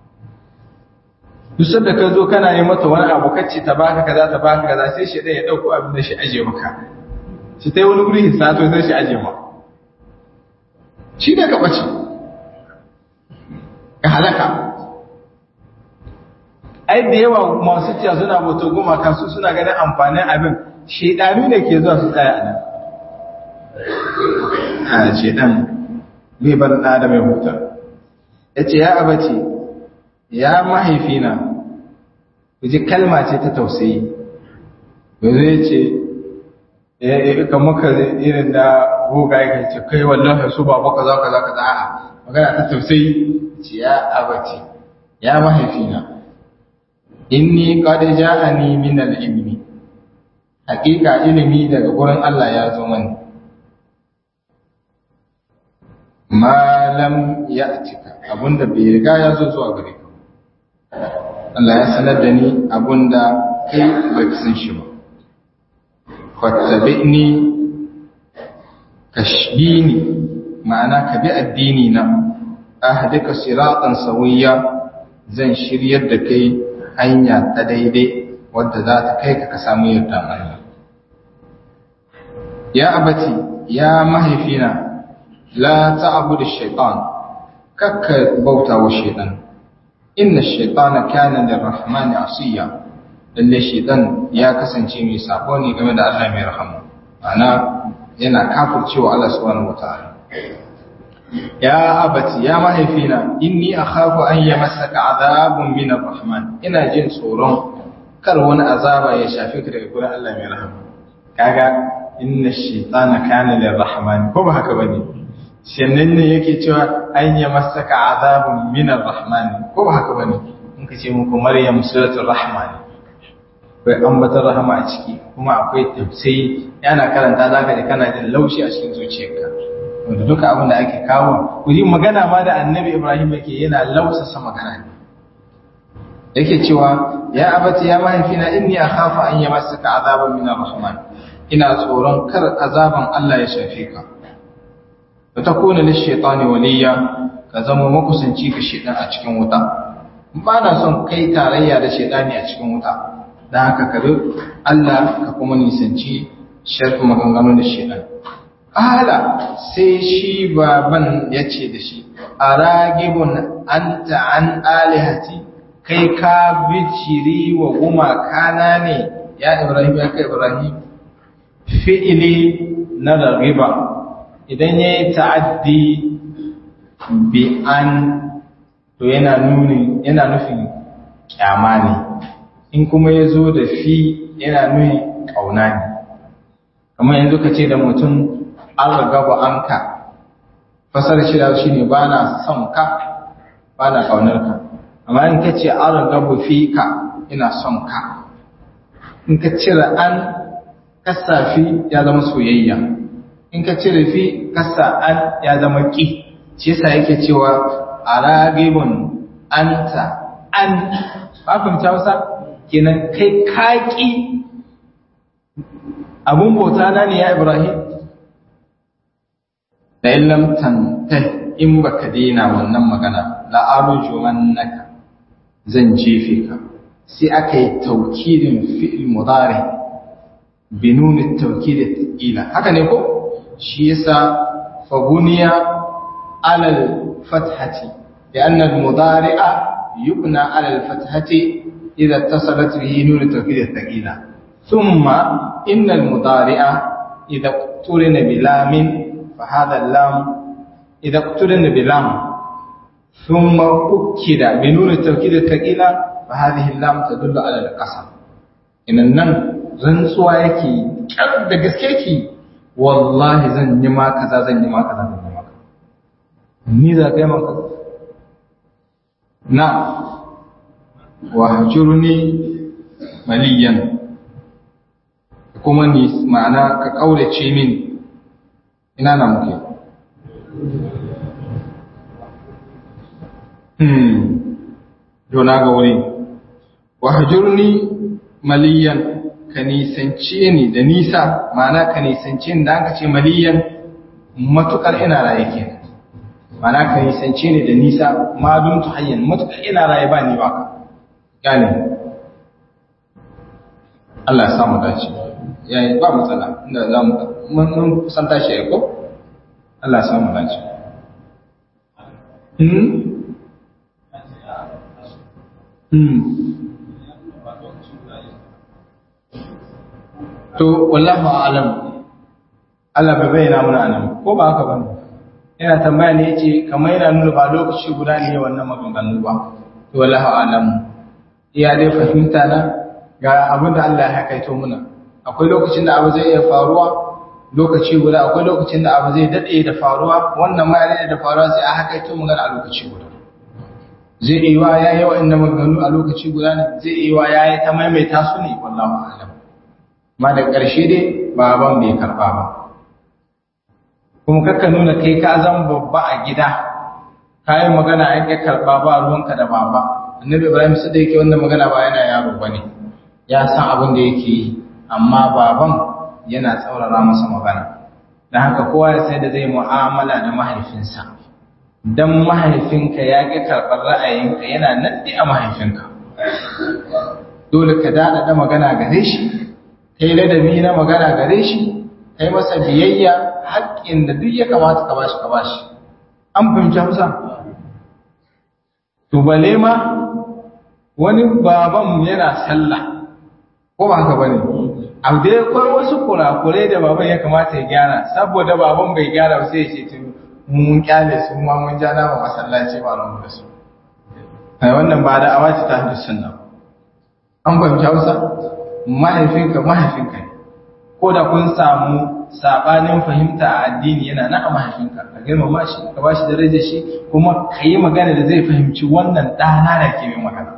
duk sanda ka zo kana yi mata wani abu kacce ta baka kaza ta baka kaza sai shedan ya dauko abin da shi aje maka shi tai wani guri hisato sai shi aje ma shi ne ka bace ka halaka ai da yawa masu ciya suna bauta gumaka su suna ganin amfanin abin shedanu ne ke zuwa su tsaya a nan a shedan bai bar ɗa da mai huta ya ce ya abace ya mahaifina ku ji kalma ce ta tausayi yanzu ya ce ya kan maka irin da goga ya ce kai wallahi su ba baka za ka za ka za'a magana ta tausayi ce ya abace ya mahaifina inni qad ja'ani min al-ilmi haqiqa ilimi daga gurin Allah ya zo mani ma lam ya'tika abunda bai riga ya zo zuwa gare ka Allah ya sanar da ni abunda kai bai san shi ba fattabi'ni kashbini ma'ana ka bi addini na ahdika siratan sawiya zan shiryar da kai hanya ta daidai wadda za ta kai ka ka samu yarda Allah ya abati ya mahaifina la ta'budu shaytan kakka bauta wa shaytan inna shaytana kana lirrahmani asiya lalle shaytan ya kasance mai sabo ne game da Allah mai rahama ana yana kafircewa Allah subhanahu wataala ya abati ya mahaifina inni akhafu an yamassaka azabun min arrahman ina jin tsoron kar wani azaba ya shafe ka daga gurin Allah mai rahama kaga inna shaytana kana lirrahman ko ba haka bane sannan ne yake cewa an yamassaka azabun min arrahman ko ba haka bane in ka ce muku maryam suratul rahman akwai ambatar rahama a ciki kuma akwai tafsiri yana karanta zaka ji kana jin laushi a cikin zuciyarka wanda duka abin da ake kawo ku ji magana ma da annabi ibrahim yake yana lausasa magana ne yake cewa ya abati ya mahaifina inni akhafu an yamassaka azaban min arrahman ina tsoron kar azaban Allah ya shafe ka wa takuna lish-shaytani waliya ka zama makusanci ga shaytan a cikin wuta ba na son kai tarayya da shaytani a cikin wuta dan haka ka bi Allah ka kuma nisanci sharri maganganun da shaytan Ala sai shi baban ya ce da shi, A ragibun an ta'an alihati, kai ka biciri wa gumakana ne, ya Ibrahim ya kai Ibrahim, fi'ili na ragiba, idan ya yi ta'addi bi an to yana nufin kyama ne, in kuma ya zo da fi yana nufin ƙauna ne. Kamar yanzu ka ce da mutum an ragaba an ka fasar shida shi ne ba na son ka ba na ƙaunar ka amma in ka ce an ragaba fi ka ina son ka in ka cire an kasafi ya zama soyayya in ka cire fi kasa an ya zama ƙi shi yasa yake cewa a ragibun anta an ba fahimta wasa kenan kai kaƙi abun bauta na ne ya ibrahim da illam tantai in baka daina wannan magana la arjumannaka zan jefe ka sai aka yi taukidin fi'il mudari bi nuni taukid ila haka ne ko shi yasa fa buniya ala al fathati لأن المضارع يبنى على الفتحة إذا اتصلت به نون التوكيد الثقيلة ثم إن المضارع إذا اقترن بلام فهذا اللام إذا اقترن بلام ثم أكد بنون التوكيد الثقيلة فهذه اللام تدل على القسم إن النم rantsuwa yake kyar da gaske yake wallahi zan yi ma kaza zan yi ma kaza zan yi ma kaza ni za ka yi ma kaza na wahjurni maliyan kuma ni ma'ana ka kaurace min ina na muke hmm dona ga wuri wahjurni maliyan ka nisance ni da nisa ma'ana ka nisance ni da aka ce maliyan matukar ina raye kenan ma'ana ka nisance ni da nisa ma dun hayyan matukar ina raye ba ni ba ka gane Allah ya samu dace yayi ba matsala inda za mu mun san tashi ai ko Allah ya samu dace hmm hmm to wallahu a'lam Allah bai bayyana mana anan ko ba haka bane ina tambaya ne yace kamar yana nuna ba lokaci guda ne wannan maganganu ba to wallahu a'lam iya dai fahimta na ga abin da Allah ya hakaito muna akwai lokacin da abu zai iya faruwa lokaci guda akwai lokacin da abu zai dade da faruwa wannan ma yana da faruwa sai a hakaito magana a lokaci guda zai iya wa yayi wa'annan maganganu a lokaci guda ne zai iya wa yayi ta maimaita su ne wallahu a'lam ma da ƙarshe dai baban bai karba ba kuma kakka nuna kai ka zan babba a gida kayan magana an ƙi karba ba ruwanka da baba annabi ibrahim sai da yake wannan magana ba yana yaro bane ya san abin da yake yi amma baban yana tsaurara masa magana dan haka kowa ya sai da zai mu'amala da mahaifinsa dan mahaifinka ya ƙi karɓar ra'ayinka yana nan a mahaifinka dole ka dada da magana gare shi kai ladabi na magana gare shi kai masa biyayya haƙƙin da duk ya kamata ka bashi ka bashi an fahimci Hausa to bale ma wani baban yana sallah ko ba haka bane abu da akwai wasu kurakurai da baban ya kamata ya gyara saboda baban bai gyara ba sai ya ce to mun kyale su ma mun ja na masallaci ba ran da su ai wannan ba da awaci ta hadisin sunna an fahimci Hausa mahaifinka mahaifinka ne ko da kun samu sabanin fahimta a addini yana na a mahaifinka ka girmama shi ka bashi darajar shi kuma ka yi magana da zai fahimci wannan ɗana da ke mai magana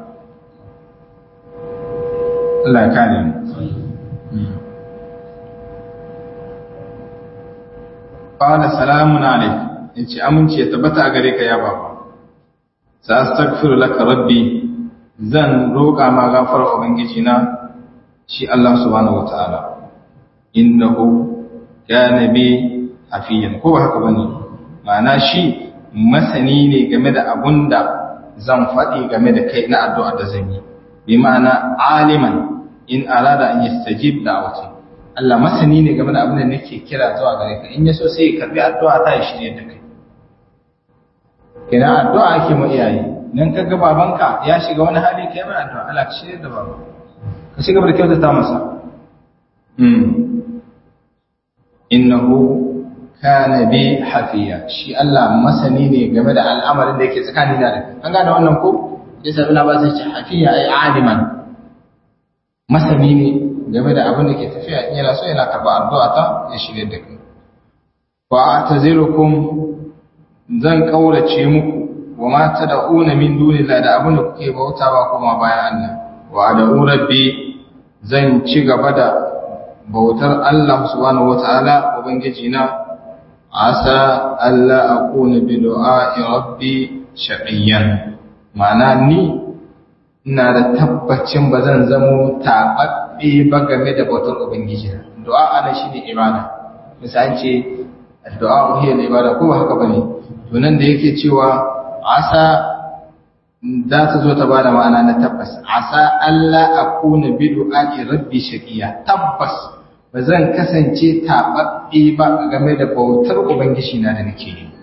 Allah ya kare mu qala salamun alayk yace aminci ya tabbata a gare ka ya baba sa astaghfiru laka rabbi zan roƙa ma gafara ubangiji na shi Allah subhanahu wataala innahu kana bi hafiyan ko haka bane ma'ana shi masani ne game da abunda zan faɗi game da kai na addu'a da zan yi bi ma'ana aliman in arada an yastajib da'wati Allah masani ne game da abin da nake kira zuwa gare ka in yaso sai ya karbi addu'a ta ya shirye da kai ina addu'a ake mu iyaye dan kaga babanka ya shiga wani hali kai mai addu'a Allah ka shirye da baba ka shiga da kyautata masa mm innahu kana bi hafiya shi Allah masani ne game da al'amarin da yake tsakanin da an gane wannan ko sai sabi ba sai ce hafiya ai aliman masani ne game da abin da ke tafiya in yana so yana karba addu'a ta ya shirye da kai wa atazirukum zan kaurace muku wa ma tad'una min dunillahi da abin da kuke bautawa kuma bayan Allah wa ad'u rabbi zan ci gaba da bautar Allah subhanahu wata'ala ubangiji na asa Allah akuna bi du'a'i rabbi shaqiyan ma'ana ni ina da tabbacin ba zan zamo taɓaɓɓe ba game da bautar ubangiji na du'a ana shine ibada misali ce du'a hiya ibada ko ba haka bane to nan da yake cewa asa za ta zo ta bada ma'ana na tabbas asa Allah akuna bi du'a'i rabbi shaqiya tabbas ba zan kasance taɓaɓɓe ba game da bautar ubangiji na da nake yi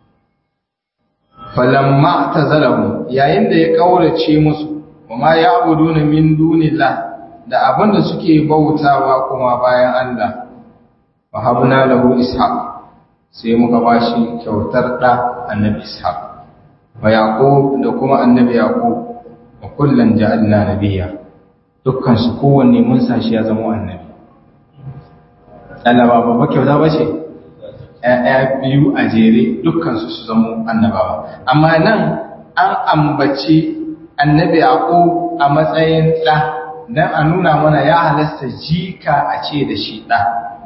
falamma tazalahu yayin da ya kaurace musu wama ya'buduna min dunillah da abinda suke bautawa kuma bayan Allah wa habna lahu ishaq sai muka bashi kyautar da annabi ishaq wa yaqub da kuma annabi yaqub wa kullan ja'alna nabiyya dukkan su kowanne mun sa shi ya zama annabi Allah ba babba kyauta ba ce ‘ya'ya biyu a jere dukkansu su zama annabawa amma nan an ambaci annabi yaqub a matsayin ɗa dan a nuna mana ya halasta jika a ce da shi ɗa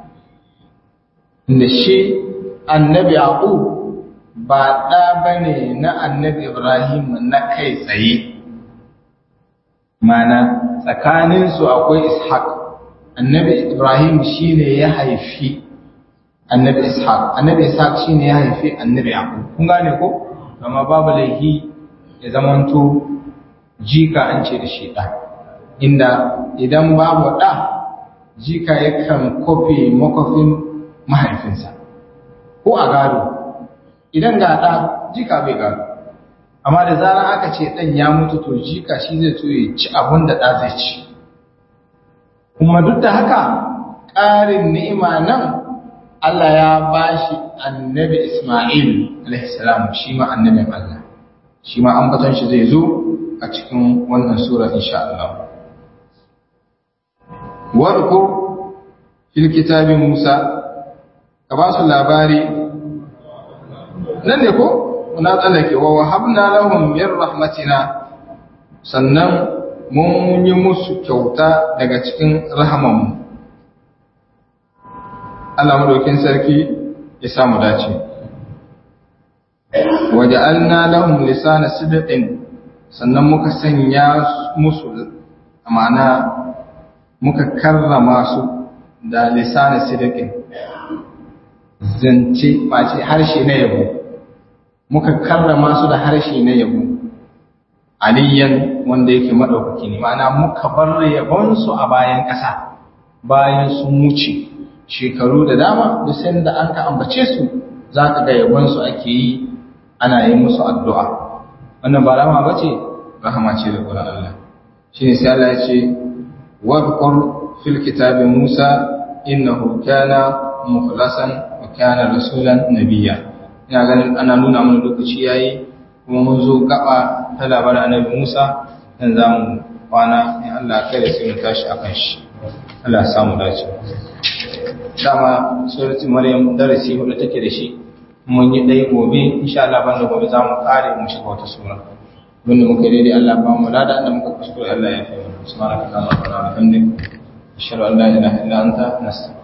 inda shi annabi yaqub ba ɗa bane na annabi ibrahim na kai tsaye mana tsakaninsu akwai ishaq annabi ibrahim shine ya haifi annabi ishaq annabi ishaq shine ya haifi annabi yaqub kun gane ko amma babu laihi ya zamanto jika an ce da shi ɗa inda idan babu ɗa jika yakan kofe makofin mahaifinsa ko a gado idan ga ɗa jika bai gado amma da zarar aka ce ɗan ya mutu to jika shi zai so ya ci abin da ɗa zai ci kuma duk da haka ƙarin ni'ima nan Allah ya bashi annabi Ismail alaihissalam shi ma annabin Allah shi ma ambaton shi zai zo a cikin wannan sura insha Allah wadkur fil kitabi Musa ka ba su labari nan ne ko na tsallake wa wahabna lahum min rahmatina sannan mun yi musu kyauta daga cikin rahamanmu Allah madaukin sarki ya samu dace waja'alna lahum lisana sidqin sannan muka sanya musu ma'ana muka karrama su da lisana sidqin zance mace harshe na yabo muka karrama su da harshe na yabo aliyan wanda yake madaukaki ne ma'ana muka bar yabon su a bayan ƙasa bayan sun wuce shekaru da dama duk sanda an ka ambace su zaka ga yabon su ake yi ana yi musu addu'a wannan ba rama bace rahama ce da Qur'an Allah shine sai Allah ya ce wadhkur fil kitabi Musa innahu kana mukhlasan wa kana rasulan nabiyya ina ganin ana nuna mana lokaci yayi kuma mun zo gaba ta labarin annabi Musa dan zamu kwana in Allah kai da sai mu tashi akan shi Allah ya samu dace dama suratul maryam darasi hudu take da shi mun yi dai gobe insha Allah banda gobe zamu kare mu shiga wata sura wanda muka yi daidai Allah ba mu lada da muka kuskure Allah ya fi mu subhanaka allahumma wa bihamdika ashhadu an la ilaha illa anta nastaghfiruka